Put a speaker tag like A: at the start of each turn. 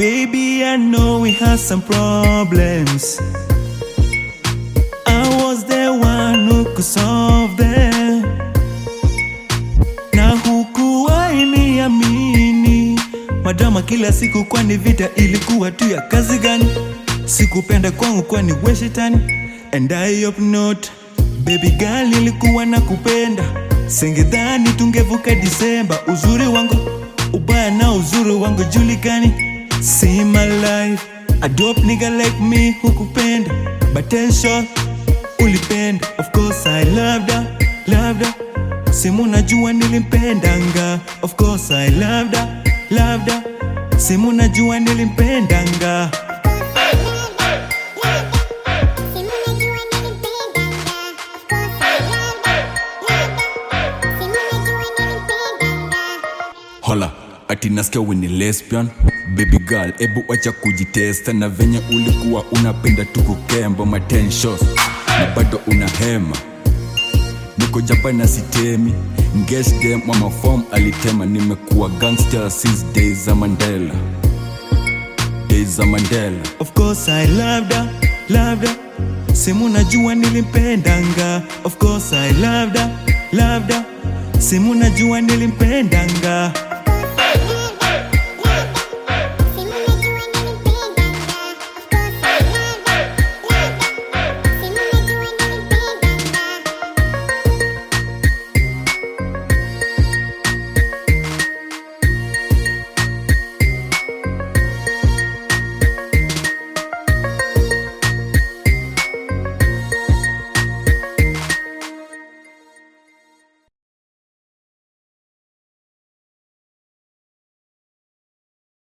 A: Baby, I know we had some problems. I was the one who could solve them. Na hukuwahi niamini, madrama kila siku, kwani vita ilikuwa tu ya kazi gani? Sikupenda kwangu, kwani we shetani, and I hope not. Baby girl, nilikuwa na kupenda, singedhani tungevuka Disemba. Uzuri wangu ubaya na uzuri wangu julikani. See my life, a dope nigga like me hukupenda, but then sure ulipenda. Of course I loved her, loved her. Simu najua nilimpendanga. Of course I loved her, loved her. Simu najua nilimpendanga.
B: Hola, ati nasikia we ni lesbian baby girl, ebu wacha kujitesta na venye ulikuwa unapenda tu kukemba ma 10 shows na bado una hema. Niko japa na sitemi Ngesh dem mama form alitema, nimekuwa gangster since days za Mandela, days za Mandela.
A: Of course I loved her, loved her. Simu najua nilimpendanga. Of course I loved her, loved her. Simu najua nilimpendanga.